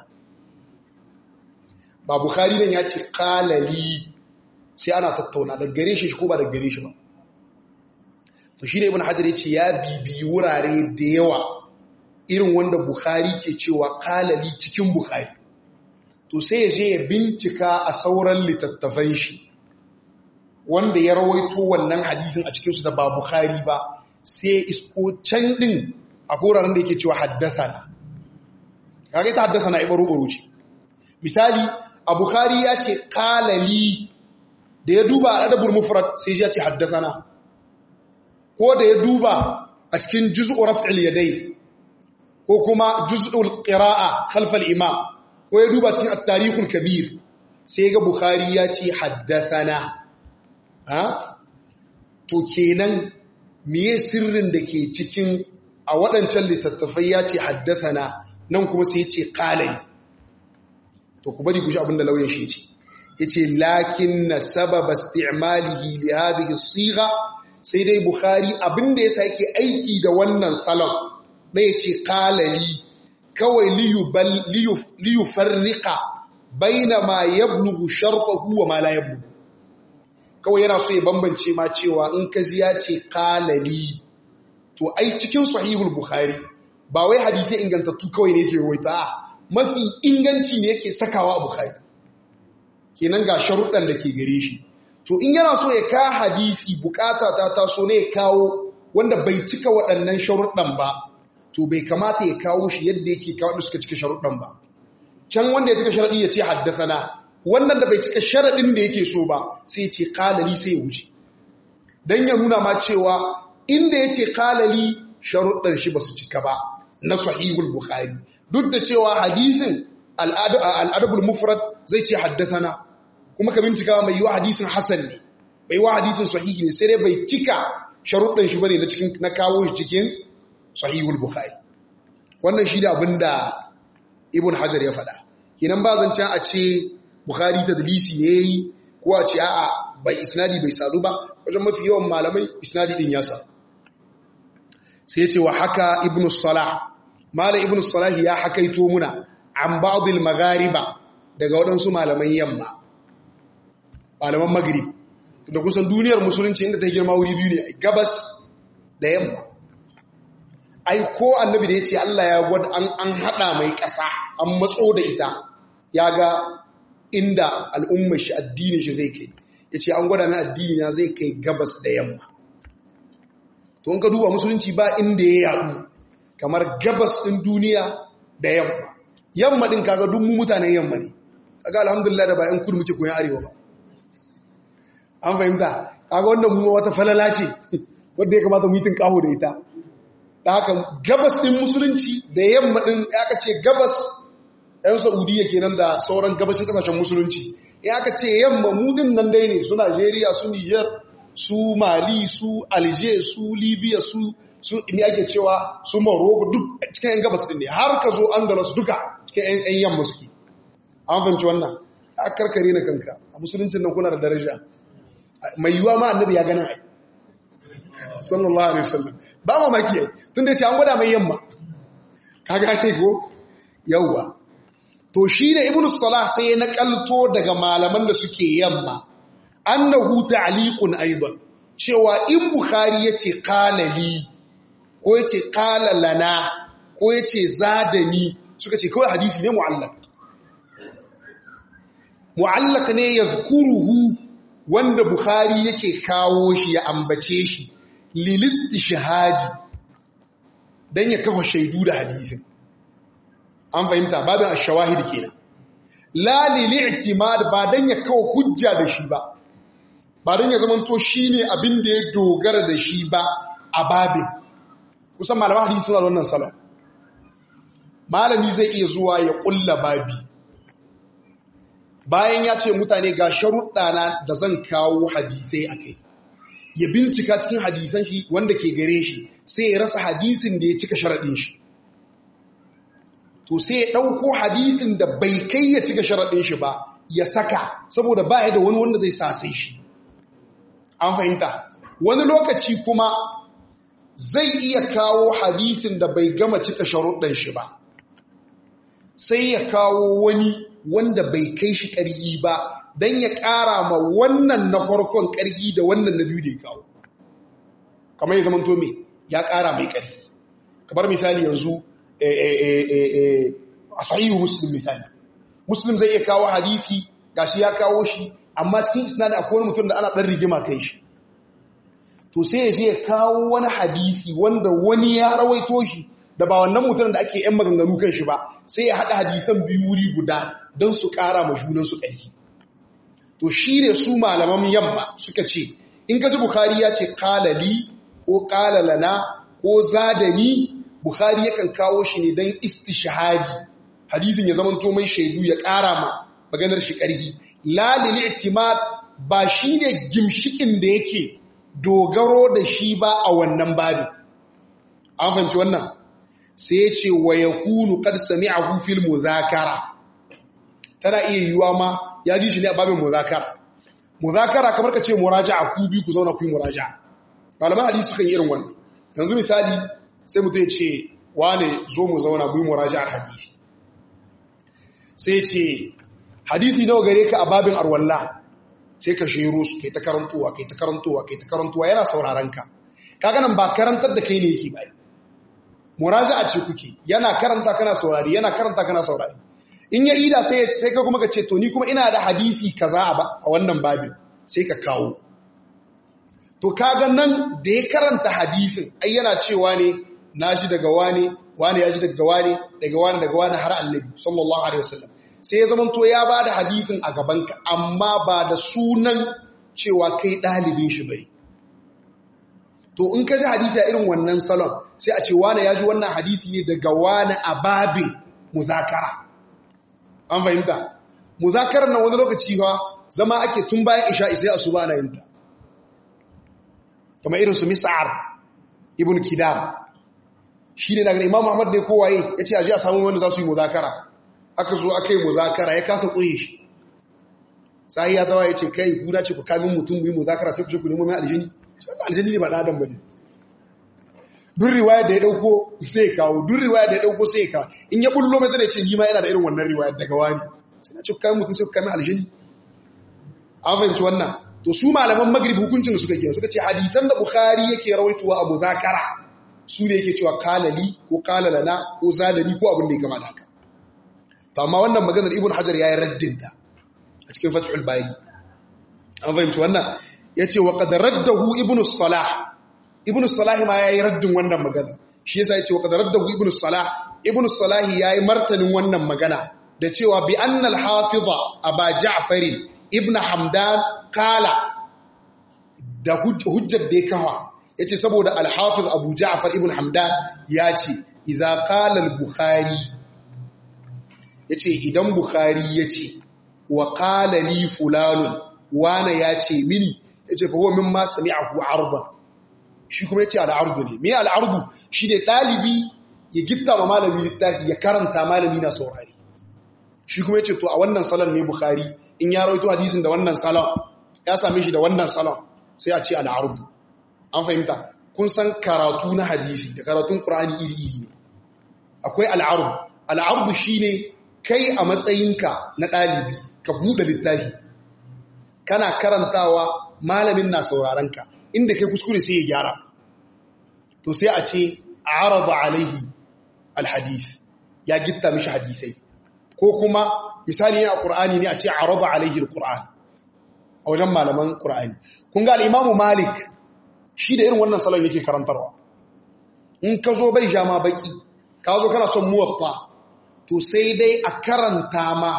ba bukhari nan ya ce qalali sai ana tattauna da gare shi ko ba da gare shi ba to shine ibn hajar yace ya bibi wurare da yawa irin wanda bukhari ke cewa qalali cikin bukhari to sai ya je ya bincika a sauran littattafan shi wanda ya rawaito wannan hadisin a cikinsu da ba Bukhari ba sai ya isko can din a koraren da yake cewa haddasana kage ta haddasana ibaru baro ce misali a Bukhari ya ce qalali da ya duba a adabul mufrad sai ya ce haddasana ko da ya duba a cikin juz'u raf'il yadai ko kuma juz'ul qira'a khalf al-imam ko ya duba cikin at-tarikhul kabir sai ga bukhari ya ce haddathana ha to kenan miye sirrin da ke cikin a waɗancan littattafai ya ce haddathana nan kuma sai ya ce qalai to ku bari ku shi abinda lauyan shi ce yace lakinna sababa isti'malihi li hadhihi as-sigha sai dai bukhari abinda yasa yake aiki da wannan salon na ya ce kalali kawai liyu farrika baina ma yablugu shartahu wa ma la yablugu kawai yana so ya bambance ma cewa in ka ji ya ce kalali to ai cikin sahihul bukhari ba wai hadisi ingantattu kawai ne yake ruwaita mafi inganci ne yake sakawa a bukhari kenan ga sharuɗan da ke gare shi to in yana so ya ka hadisi bukata ta taso ne ya kawo wanda bai cika waɗannan sharuɗan ba to bai kamata ya kawo shi yadda yake kawo da suka cika sharuɗan ba can wanda ya cika sharaɗi ya ce haddasana wannan da bai cika sharaɗin da yake so ba sai ya ce kalali sai ya wuce don ya nuna ma cewa inda ya ce kalali sharuɗan shi ba su cika ba na sahihul bukhari duk da cewa hadisin al'adabul mufrad zai ce haddasana kuma ka bincika mai yiwa hadisin hasan ne bai wa hadisin sahihi ne sai dai bai cika sharuɗan shi bane na cikin na kawo shi cikin sahihul bukhari wannan shi da abinda ibn hajar ya faɗa kinan ba zancen a ce bukhari tadlisi ne yayi ko a ce a'a bai isnadi bai sadu ba wajen mafi yawan malamai isnadi din ya sa sai ya ce wa haka ibn salah malam ibn salah ya hakaito muna an ba'd al maghariba daga waɗansu malaman yamma malaman magrib da kusan duniyar musulunci inda ta girma wuri biyu ne gabas da yamma ai ko annabi da ya ce Allah ya gwada an haɗa mai ƙasa an matso da ita ya ga inda al'ummar shi addinin shi zai kai ya ce an gwada mai addini na zai kai gabas da yamma to in ka duba musulunci ba inda ya yaɗu kamar gabas ɗin duniya da yamma yamma ɗin kaga duk mu mutanen yamma ne kaga alhamdulillah da ba ‘yan kudu muke koyan arewa ba an fahimta kaga wannan mu wata falala ce wadda ya kamata mutum kaho da ita da haka gabas ɗin musulunci da yamma ɗin aka ce gabas ‘yan saudiya kenan da sauran gabashin ƙasashen musulunci ya aka ce yamma mudin nan dai ne su najeriya su niger su mali su alger su libya su su ne ake cewa su morocco duk cikin ‘yan gabas ɗin ne har ka zo andalus duka cikin ‘yan yamma suke an fahimci wannan a karkare na kanka a musuluncin nan kuna da daraja mai yiwuwa ma annabi ya gana ai sallallahu alaihi wasallam ba mamaki ai tun da ce an gwada mai yamma ka gane ko yawwa to shi da ibnu salah sai na kalto daga malaman da suke yamma annahu ta'liqun aidan cewa in bukhari yace qala li ko yace qala lana ko yace zadani suka ce kawai hadisi ne mu'allaq mu'allaq ne yazkuruhu wanda bukhari yake kawo shi ya ambace shi lilisti shahadi don ya kafa shaidu da hadisin an fahimta babin ashawahid kenan la lili i'timad ba don ya kawo hujja da shi ba ba don ya zamanto shine abin da ya dogara da shi ba a babin kusan malaman hadisi suna da wannan salon malami zai iya zuwa ya kulla babi bayan ya ce mutane ga sharuɗana da zan kawo hadisai a kai ya bincika cikin hadisan shi wanda ke gare shi sai ya rasa hadisin da ya cika sharaɗin shi to sai ya ɗauko hadisin da bai kai ya cika sharaɗin shi ba ya saka saboda ba ya da wani wanda zai sasai shi an fahimta wani lokaci kuma zai iya kawo hadisin da bai gama cika sharuɗin shi ba sai ya kawo wani wanda bai kai shi ƙarfi ba don ya ƙara ma wannan na farkon ƙarfi da wannan na biyu da ya kawo kamar ya zama tome ya ƙara mai ƙarfi kamar misali yanzu a sahihu muslim misali muslim zai iya kawo hadisi gashi ya kawo shi amma cikin isnadi akwai wani mutum da ana ɗan rigima kai shi to sai ya je ya kawo wani hadisi wanda wani ya rawaito shi da ba wannan mutum da ake yan maganganu kan shi ba sai ya haɗa hadisan biyu wuri guda don su ƙara ma junansu ƙarfi to shi ne su malaman yamma suka ce in ka ji bukhari ya ce kalali ko kalalana ko zadani bukhari yakan kawo shi ne don istishahadi hadithin ya zama to mai shaidu ya ƙara ma maganar shi ƙarfi lalil i'timad ba shi ne gimshikin da yake dogaro da shi ba a wannan babin an fahimci wannan sai ya ce wa yakunu qad sami'ahu fil muzakara tana iya yiwuwa ma ya ji shi ne a babin muzakara muzakara kamar ka ce muraja'a ku biyu ku zauna ku yi muraja'a malaman hadisi sukan yi irin wannan yanzu misali sai mutum ya ce wane zo mu zauna mu yi muraji'ar hadisi sai ce hadisi nawa gare ka a babin arwalla sai ka shiro su kai ta karantowa kai ta karantowa kai ta karantowa yana sauraron ka kaga nan ba karantar da kai ne yake bai muraja'a ce kuke yana karanta kana saurari yana karanta kana saurari in ya ida sai sai ka kuma ka ce to ni kuma ina da hadisi kaza a wannan babin sai ka kawo to kaga nan da ya karanta hadisin ai yana cewa ne na shi daga wani wani ya ji daga wani daga wani daga wani har annabi sallallahu alaihi wasallam sai ya zamanto ya ba da hadisin a gabanka amma ba da sunan cewa kai ɗalibin shi bane to in ka ji hadisi a irin wannan salon sai a ce wani ya ji wannan hadisi ne daga wani a babin muzakara an fahimta muzakarar nan wani lokaci fa zama ake tun bayan isha sai asuba na yinta kamar irin su mis'ar ibn kidam shi ne daga imam muhammad ne kowaye ya ce aji a samun wanda za su yi muzakara aka zo aka yi muzakara ya kasa ƙure shi sahi ya tawa ya ce kai guda ce ku kamin mutum yi muzakara sai ku ce ku nemo mai aljini wannan aljini ne ba ɗan adam ba ne duk riwayar da ya ɗauko sai ya kawo duk riwayar da ya ɗauko sai ya kawo in ya bullo mai zai ce ni ma yana da irin wannan riwayar daga wani sai na ce ku kamin mutum sai ku kamin aljini an fahimci wannan to su malaman magrib hukuncin da suka ke suka ce hadisan da bukhari yake rawaituwa a muzakara su ne yake cewa kalali ko kalalana ko zalali ko abin da ya gama da haka to amma wannan maganar ibn hajar ya yi raddinta a cikin fathul bari an fahimci wannan ya ce wa qad raddahu ibn salah ibn salah ma ya yi raddin wannan magana shi yasa ya ce wa qad raddahu ibn salah ibn salah ya yi martanin wannan magana da cewa bi annal hafiza aba ja'farin ibn hamdan kala da hujjar da ya kawa ya ce saboda alhafiz abu ja'afar ibn hamdan ya ce iza kala bukhari ya ce idan bukhari ya ce wa kala li fulanun wane ya ce mini ya ce fa huwa min ma sami'ahu ardan shi kuma ya ce al'ardu ne me al'ardu shi ne ɗalibi ya gitta ma malami littafi ya karanta malami na saurari shi kuma ya ce to a wannan salon ne bukhari in ya rawaito hadisin da wannan salon ya same shi da wannan salon sai a ce al'ardu an fahimta kun san karatu na hadisi da karatun ƙur'ani iri-iri ne akwai al'ardu al'ardu shi ne kai a matsayinka na ɗalibi ka buɗe littafi kana karantawa malamin na saurarenka inda kai kuskure sai ya gyara to sai a ce a araba alaihi alhadis ya gitta mishi hadisai ko kuma misali a ƙur'ani ne a ce a raba alaihi ƙur'an a wajen malaman ƙur'ani kun ga al'imamu malik shi da irin wannan salon yake karantarwa in ka zo bai jama baki ka zo kana son muwatta to sai dai a karanta ma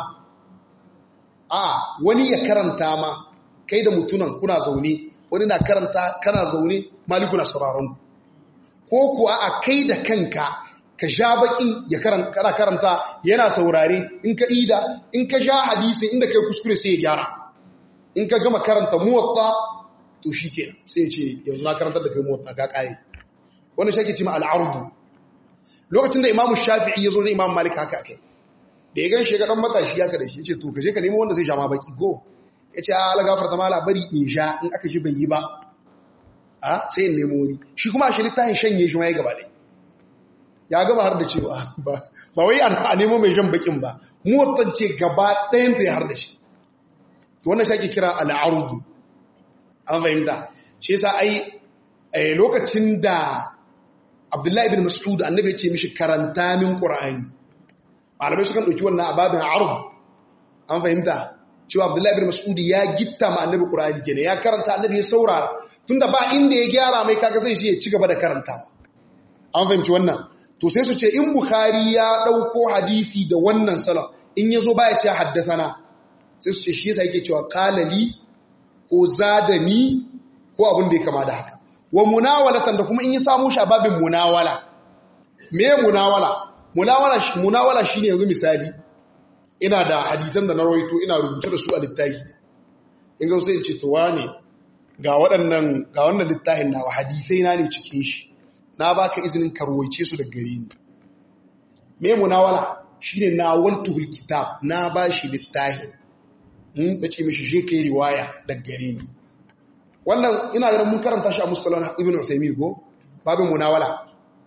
a wani ya karanta ma kai da mutunan kuna zaune wani na karanta kana zaune maliku na sauraron ko kuwa a kai da kanka ka sha bakin ya kana karanta yana saurare in ka ida in ka sha hadisi inda kai kuskure sai ya gyara in ka gama karanta muwatta to shi kenan sai ya ce yanzu na karantar da kai muwatta ka kaye wannan shi ake cima al'ardu lokacin da imamu shafi'i ya zo da imamu malik haka kai da ya gan shi ga dan matashi haka da shi ya ce to ka je ka nemo wanda zai sha ma baki go ya ce ala gafarta mala bari in sha in aka shi bai yi ba a sai in nemo wani shi kuma a shi littafin shanye shi ma ya gaba ɗaya ya gaba har da cewa ba wai a nemo mai jan bakin ba motar ce gaba ɗayan ta ya har da shi wannan shi ake kira al'arudu an fahimta shi yasa ai lokacin da abdullahi ibn mas'ud annabi ya ce mishi karanta min qur'ani malamai sukan dauki wannan ababin arud an fahimta cewa abdullahi ibn mas'ud ya gitta ma annabi qur'ani kenan ya karanta annabi ya saurara tunda ba inda ya gyara mai kaga sai shi ya ci gaba da karanta an fahimci wannan to sai su ce in bukhari ya dauko hadisi da wannan salon in yazo baya ce haddasana sai su ce shi yasa yake cewa qalali ko zadani ko abin da ya kama da haka wa munawalatan da kuma in yi samu shi a babin munawala me munawala munawala munawala shine yanzu misali ina da hadisan da na rawaito ina rubuce da su a littafi in ga sai in ce to wane ga waɗannan ga wannan littafin nawa hadisai na ne cikin shi na baka izinin karwaice su da gare ni me munawala shine na waltuhul kitab na bashi littafin in bace mishi je kai riwaya da gare ni wannan ina ganin mun karanta shi a mustalah ibn usaymin go babin munawala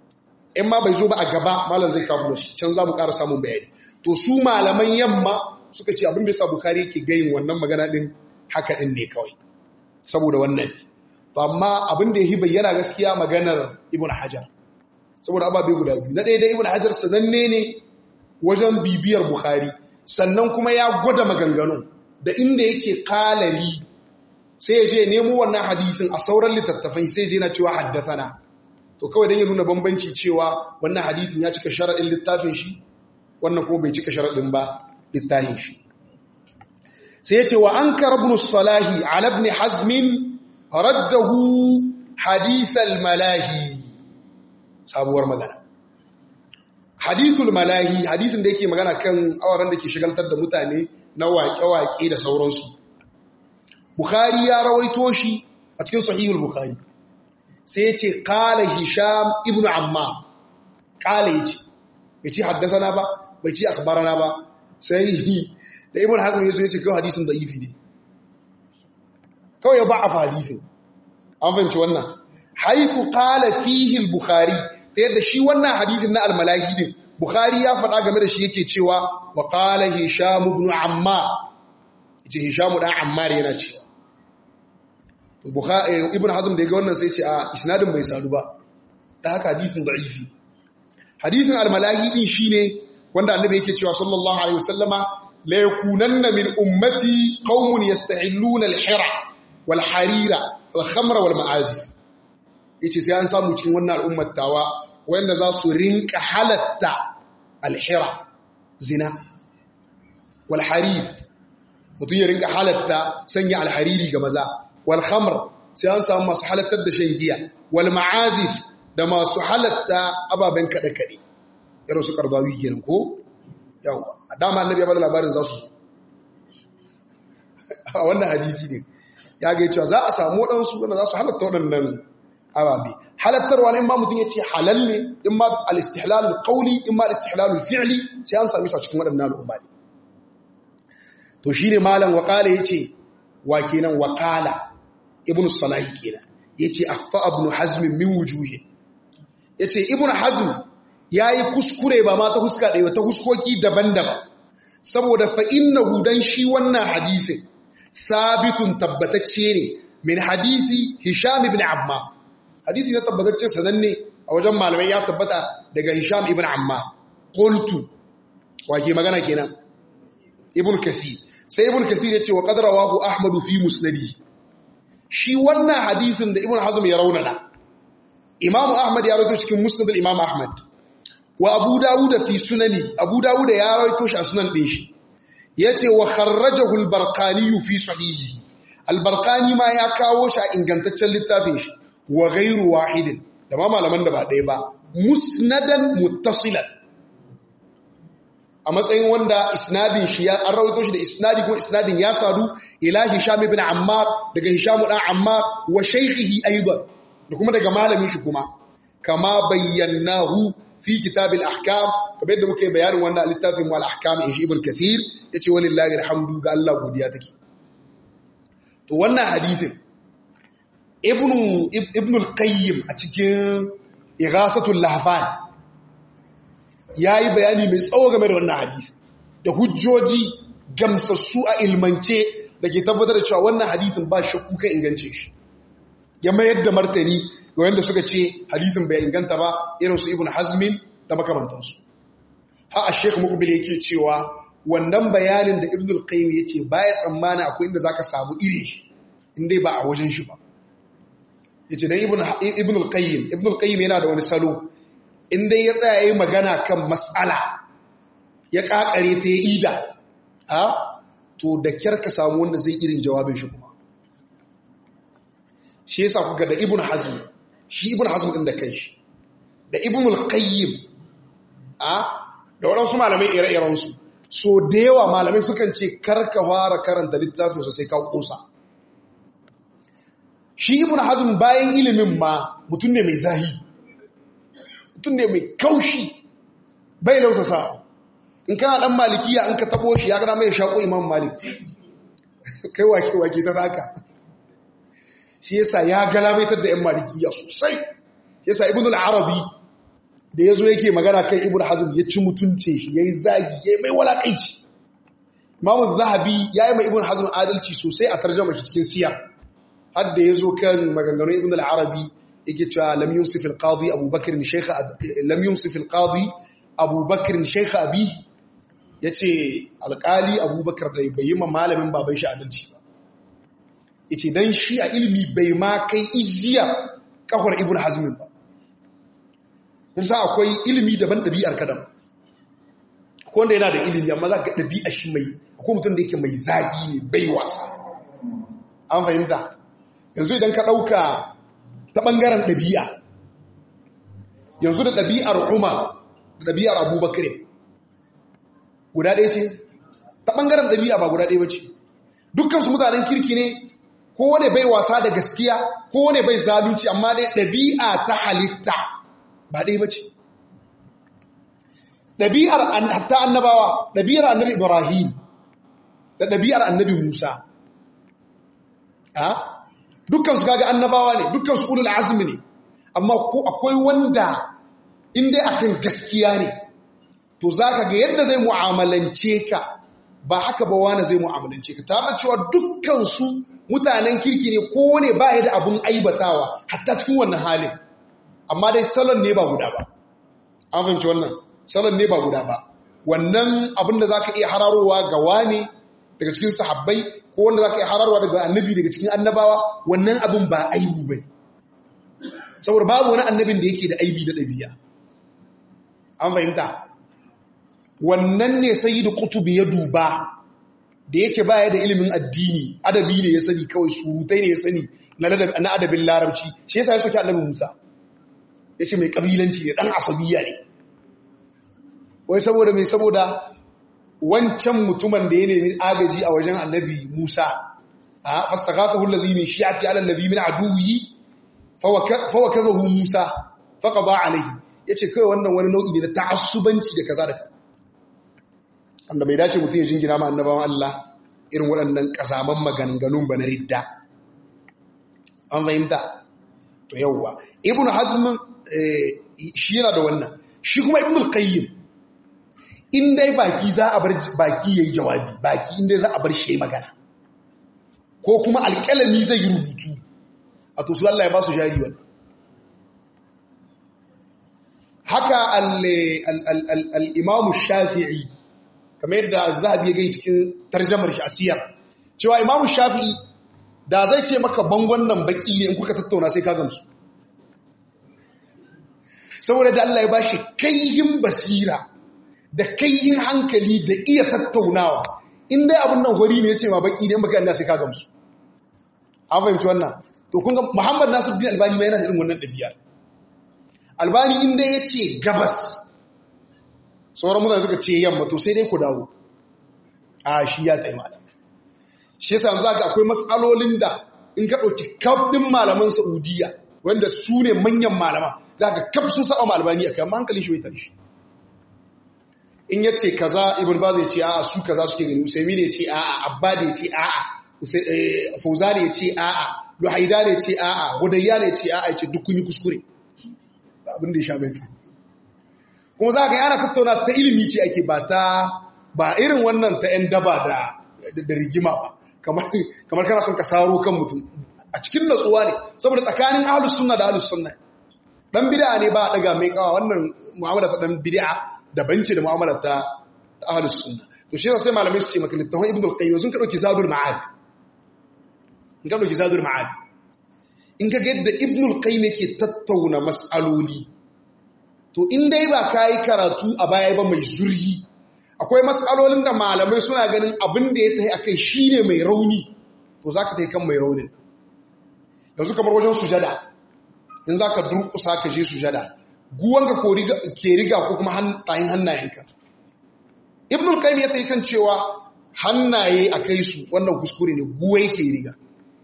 in ma bai zo ba a gaba malam zai kawo shi can za mu ƙara samun bayani to su malaman yamma suka ce abin da yasa bukhari yake gayin wannan magana din haka din ne kawai saboda wannan to amma abin da yahi bayyana gaskiya maganar ibn hajar saboda ababe guda biyu na ɗaya da ibn hajar sananne ne wajen bibiyar bukhari sannan kuma ya gwada maganganun da inda yake kalali sai ya je nemo wannan hadisin a sauran littattafai sai je na cewa haddasana to kawai don ya nuna bambanci cewa wannan hadisin ya cika sharaɗin littafin shi wannan kuma bai cika sharaɗin ba littafin shi sai ya ce wa an karabnu salahi ala ibn hazmin raddahu hadithal malahi sabuwar magana hadithul malahi hadisin da yake magana kan awaran da ke shigaltar da mutane na waƙe-waƙe da sauransu bukhari ya rawaito shi a cikin sahihul bukhari sai ya ce kala hisham ibn amma kala ya ce bai ce haddasana ba bai ce akbarana ba sai yi da ibn hazm ya zo ya ce kawai hadisin da ifi ne kawai ya ba a hadisin an fahimci wannan haifu kala fihil bukhari ta yadda shi wannan hadisin na almalahi din bukhari ya faɗa game da shi yake cewa wa kala hisham ibn amma ce hisham dan ammar yana cewa ibn hazm da ya ga wannan sai ce a isnadin bai sadu ba da haka hadisin da'ifi hadisin almalahi din shine wanda annabi yake cewa sallallahu alaihi wasallama la yakunanna min ummati qaumun yastahilluna al-hira wal harira wal khamra wal ma'azif yace sai an samu cikin wannan al'ummar tawa wanda za su rinka halatta al-hira zina wal harir mutum ya rinka halatta sanya al-hariri ga maza wal khamr sai an samu masu halattar da shan giya wal ma'azif da masu halatta ababen kada kade irin su karbawi kenan ko yawa dama annabi ya bada labarin za su a wannan hadisi ne ya ga cewa za a samu waɗansu wanda za su halatta waɗannan ababe halattarwa ne in ma mutum ya ce halal ne in ma al-istihlal al-qawli in ma al-istihlal al-fi'li sai an sami su a cikin waɗannan al'umma ne to shine malam waqala yace wa kenan waqala ibn salahi kenan yace akhta ibn hazm min wujuhi yace ibn hazm yayi kuskure ba ma ta huska ɗaya ta huskoki daban-daban saboda fa innahu dan shi wannan hadisin sabitun tabbatacce ne min hadisi hisham ibn amma hadisi na tabbatacce sananne a wajen malamai ya tabbata daga hisham ibn amma qultu wake magana kenan ibn kathir sai ibn kathir yace wa qad rawahu ahmad fi musnadi shi wannan hadisin da ibn hazm ya raunana imam ahmad ya rawaito cikin musnad al-imam ahmad wa abu dawud fi sunani abu dawud ya rawaito shi a sunan din shi yace wa kharrajahu al-barqani fi sahihi al-barqani ma ya kawo shi a ingantaccen littafin shi wa ghairu wahidin da ma malaman da ba ɗaya ba musnadan muttasilan a matsayin wanda isnadin shi ya an rawaito shi da isnadi ko isnadin ya sadu ila hisham ibn ammar daga hisham dan ammar wa shaykhihi aidan da kuma daga malamin shi kuma kama bayyanahu fi kitab al-ahkam kamar yadda muke bayanin wannan littafin wal ahkam in shi ibn kathir yace walillahi alhamdu ga Allah godiya take to wannan hadisin ibn ibn al-qayyim a cikin ighasatul lahfan yayi bayani mai tsawo game da wannan hadisi da hujjoji gamsassu a ilmance da ke tabbatar da cewa wannan hadisin ba shakku kan ingance shi ya mayar da martani ga wanda suka ce hadisin bai inganta ba irin su ibn hazmin da makamantansu ha a sheikh mukbil yake cewa wannan bayanin da ibn al-qayyim yace baya tsammana akwai inda zaka samu iri inda ba a wajen shi ba yace dan ibn ibn al-qayyim ibn al-qayyim yana da wani salo inda ya tsaya yayin magana kan mas'ala ya kakare ta ida ha to da kyar ka samu wanda zai irin jawabin shi kuma shi yasa kuka da ibn hazm shi ibn hazm din da kanshi da ibn al-qayyim a da waɗansu malamai ire-iren su so da yawa malamai sukan ce karka fara karanta littafin sai ka kosa shi ibn hazm bayan ilimin ma mutum ne mai zahi mutum ne mai kaushi bai lausasa in kana dan malikiya an ka tabo shi ya gana mai shako imam malik kai wake wake ta haka shi yasa ya galabaitar da yan malikiya sosai yasa ibn al-arabi da ya zo yake magana kan ibn hazm ya ci mutunce shi ya yi zagi ya yi mai walakaici imamu zahabi ya yi mai ibn hazm adalci sosai a tarjama shi cikin siya har da ya zo kan maganganun ibn al-arabi yake cewa lam yusuf al-qadi abubakar shaykha lam yusuf al-qadi abubakar shaykha abi yace alƙali abubakar da bai yi ma malamin baban shi adalci ba yace dan shi a ilimi bai ma kai ijiya kafar ibn hazm ba kun sa akwai ilimi daban ɗabi'ar kadan ko wanda yana da ilimi amma za ka ɗabi'a shi mai akwai mutum da yake mai zagi ne bai wasa an fahimta yanzu idan ka ɗauka ta ɓangaren ɗabi'a yanzu da ɗabi'ar umar da ɗabi'ar abubakar guda ɗaya ce ta ɓangaren ɗabi'a ba guda ɗaya ba ce dukkansu mutanen kirki ne kowane bai wasa da gaskiya kowane bai zalunci amma dai ɗabi'a ta halitta ba ɗaya ba ce ɗabi'ar hatta annabawa ɗabi'ar annabi ibrahim da ɗabi'ar annabi musa dukkansu kaga annabawa ne dukkansu ulul azmi ne amma ko akwai wanda inda akan gaskiya ne to zaka ga yadda zai mu'amalance ka ba haka ba wani zai mu'amalance ka tare da cewa dukkansu mutanen kirki ne ko ne ba ya da abun aibatawa hatta cikin wannan halin amma dai salon ne ba guda ba an fahimci wannan salon ne ba guda ba wannan abin da zaka iya hararowa ga wani daga cikin sahabbai ko wanda za ka yi hararwa daga annabi daga cikin annabawa wannan abin ba aibu ba saboda babu wani annabin da yake da aibi da ɗabi'a an fahimta wannan ne sai da kutubi ya duba da yake baya da ilimin addini adabi ne ya sani kawai surutai ne ya sani na adabin larabci shi yasa ya soke annabin musa ya ce mai ƙabilanci ne ɗan asabiya ne wai saboda mai saboda wancan mutumin da ya nemi agaji a wajen annabi Musa a fastaghathahu alladhi min shi'ati ala alladhi min aduwwi fawakazahu Musa faqada alayhi yace kai wannan wani nau'i ne na ta'assubanci da kaza da kaza wanda bai dace mutum ya jingina ma annabawan Allah irin waɗannan kasaman maganganun ba na ridda an fahimta to yawwa ibnu hazm shi yana da wannan shi kuma ibnu al-qayyim in dai baki za a bar baki yayi jawabi baki in dai za a bar shi magana ko kuma alƙalami zai yi rubutu a to su Allah ya ba su jari wannan haka al-imam shafi'i kamar yadda zahabi ya gai cikin tarjamar shi asiyar cewa imam shafi'i da zai ce maka bangon nan baki ne in kuka tattauna sai ka gamsu saboda da Allah ya bashi kayyin basira da kayyin hankali da iya tattaunawa in dai abin nan hori ne ya ce ma baki ne in baka Allah sai ka gamsu an fahimci wannan to kun ga Muhammad Nasiruddin Albani ma yana da irin wannan dabi'a Albani in dai yace gabas sauran mutane suka ce yamma to sai dai ku dawo a shi ya tsaye malam shi yasa yanzu ga akwai matsalolin da in ka dauki kafin malaman Saudiya wanda su ne manyan malama za ka kaf sun saba malbani akai amma hankalin shi bai tashi in ya ce kaza ibn baz ya ce a'a su kaza suke gani usaimi ne ya ce a'a abba da ya ce a'a fauza ne ya ce a'a luhaida ne ya ce a'a hudayya ne ya ce a'a ya ce duk kun yi kuskure abin da ya sha mai kai kuma za ka yana tattauna ta ilimi ce ake ba ta ba irin wannan ta yan daba da da rigima ba kamar kana son ka saro kan mutum a cikin natsuwa ne saboda tsakanin ahlus sunna da ahlus sunna dan bid'a ne ba daga mai kawa wannan mu'amala ta dan bid'a daban ce da mu'amala ta ahlus sunna to shi sai malamai su ce maka littafin ibnu al-qayyim sun ka dauki zadul ma'ad in ka dauki zadul ma'ad in ka ga yadda ibnu al-qayyim yake tattauna mas'aloli to in dai ba kai karatu a baya ba mai zurhi akwai mas'alolin da malamai suna ganin abin da ya tayi akai shine mai rauni to zaka tayi kan mai raunin yanzu kamar wajen sujada in zaka durkusa ka je sujada guwanka ke riga ko kuma tayin hannayenka ibnul qayyim ya tayi kan cewa hannaye a kai su wannan kuskure ne guwai ke riga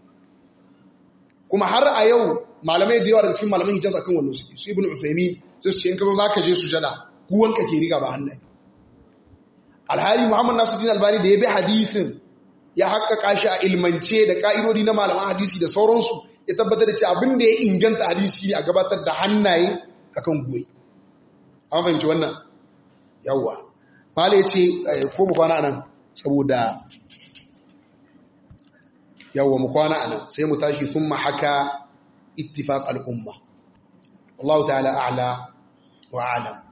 kuma har a yau malamai da yawa daga cikin malaman hijaz akan wannan suke su ibnu usaymin sai su ce in ka zo zaka je sujada guwanka ke riga ba hannaye alhali muhammad nasiruddin albani da ya bi hadisin ya haƙƙaƙa shi a ilmance da ƙa'idodi na malaman hadisi da sauransu ya tabbatar da ce abin da ya inganta hadisi ne a gabatar da hannaye akan goyi an fahimci wannan yawwa mala ya ce ko mu kwana nan saboda yawwa mu kwana nan sai mu tashi sun haka ittifaq al'umma Allah ta'ala a'la wa a'lam